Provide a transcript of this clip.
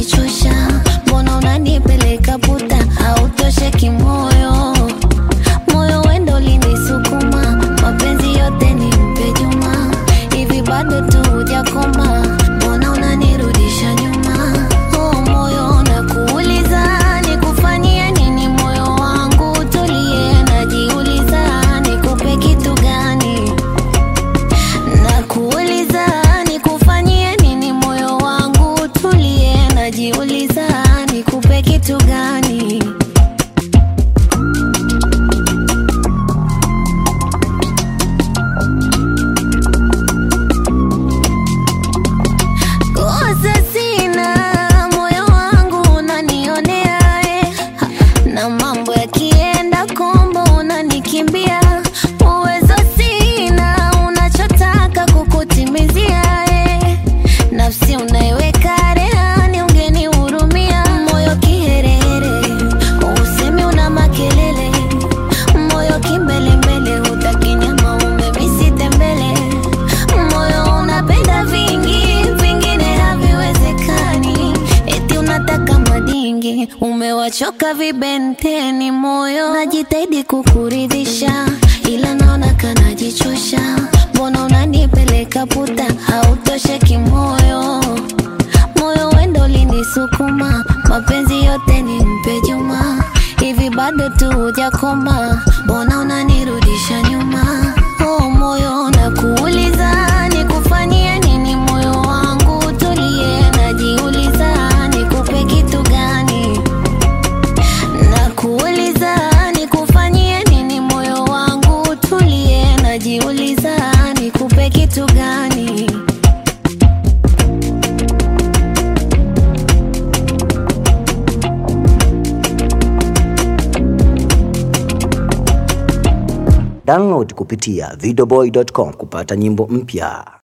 najichosha, mbona unanipeleka puta, hautosheki moyo moyo wendo linisukuma, mapenzi yote ni mpe Juma, hivi bado tu hujakoma, mbona unanirudisha nyuma? Oh moyo nakuuliza, nikufanyie nini? Moyo wangu tulie, najiuliza, nikupe kitu gani? Nakuuliza, nikufanyie nini? Moyo wangu tulie, najiuliza, nikupe kitu gani? Kosa sina, moyo wangu unanionea eh. Ha, na mambo yakienda kombo unanikimbia. Uwezo sina, unachotaka kukutimizia eh. Nafsi unaiweka rehani, ungenihurumia. Moyo kiherehere, usemi una makelele. Moyo kimbelembele, hutaki nyama, umemisi tembele. Moyo unapenda vingi, vingine haviwezekani. Eti unataka madingi, umewachoka vibenteni. Moyo najitahidi kukuridhisha, ila naona kanajichosha. Mbona unanipeleka puta, hautosheki moyo moyo wendo linisukuma, mapenzi yote ni mpe Juma, hivi bado tu hujakoma, mbona unanirudisha nyuma? Oh moyo nakuuliza, nikufanyie nini? Moyo wangu tulie, najiuliza, nikupe kitu gani? Nakuuliza, nikufanyie nini? Moyo wangu tulie, najiuliza, nikupe kitu gani? Download kupitia videoboy.com kupata nyimbo mpya.